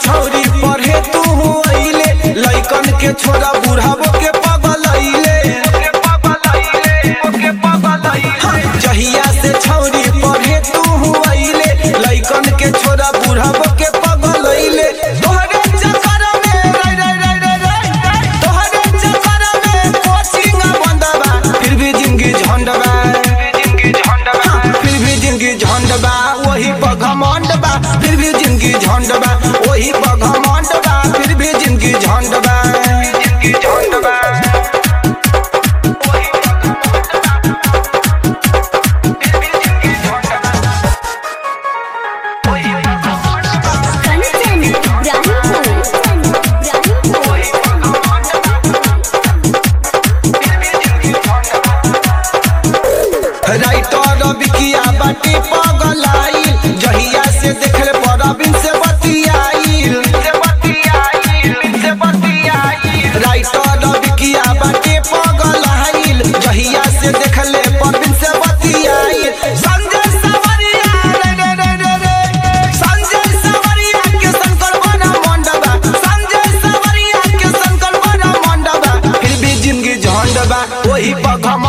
छौरी पढ़े तू अइले लइकन के छोरा बुढ़ावो के पागल अइले जहिया से छौरी पढ़े तू अइले लइकन के छोरा बुढ़ावो के पागल अइले तोहरे चक्कर में रे रे रे रे रे तोहरे चक्कर में कोचिंग बंदबा फिर भी जिंदगी झंडबा फिर भी जिंदगी झंडबा वही बघमंडबा फिर भी जिंदगी झंडबा वही बघमंडबा फिर भी जिंदगी झंडबा झंडबा कंचन इब्राहिमपुर राइटर बिकिया बाटी पगलाई जहिया से देखले परबिन से बतियाइल राइटर बिकिया बाटी पगलाइल जहिया से देखले परबिन से बतियाइल संजय सवरिया रे रे रे रे रे संजय सवरिया के शंकर बना मंडबा संजय सवरिया के शंकर बना मंडबा फिर भी जिंदगी झंडबा वही पगम